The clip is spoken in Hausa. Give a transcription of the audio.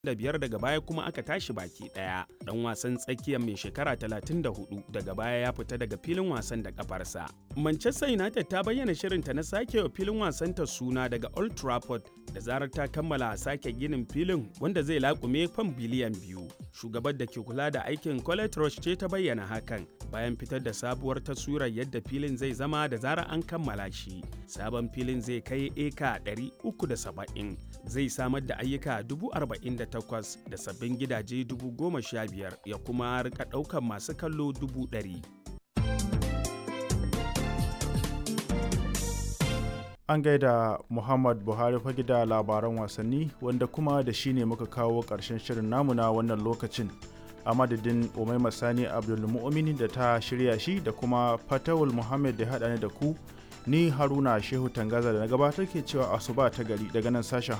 da biyar daga baya kuma aka tashi baki daya dan wasan tsakiyar mai shekara 34 daga baya ya fita daga filin wasan da kafarsa manchester united ta bayyana shirinta na sake wa filin wasan ta suna daga old trafford da zarar ta kammala sake ginin filin wanda zai laƙume fan biliyan biyu shugabar da ke kula da aikin colette roche ce ta bayyana hakan bayan fitar da sabuwar taswirar yadda filin zai zama da zarar an kammala shi sabon filin zai kai eka 370 zai samar da ayyuka 48,000 da sabbin gidaje 15,000 ya kuma rika ɗaukar masu kallo 100,000 an gaida muhammad buhari fage da labaran wasanni wanda kuma da shi ne muka kawo ƙarshen shirin namu na wannan lokacin a madadin umaima sani abdulmu'mini da ta shirya shi da kuma fatawul muhammad da haɗa ni da ku ni haruna shehu tangaza da na gabatar ke cewa asuba ta gari daga nan sashen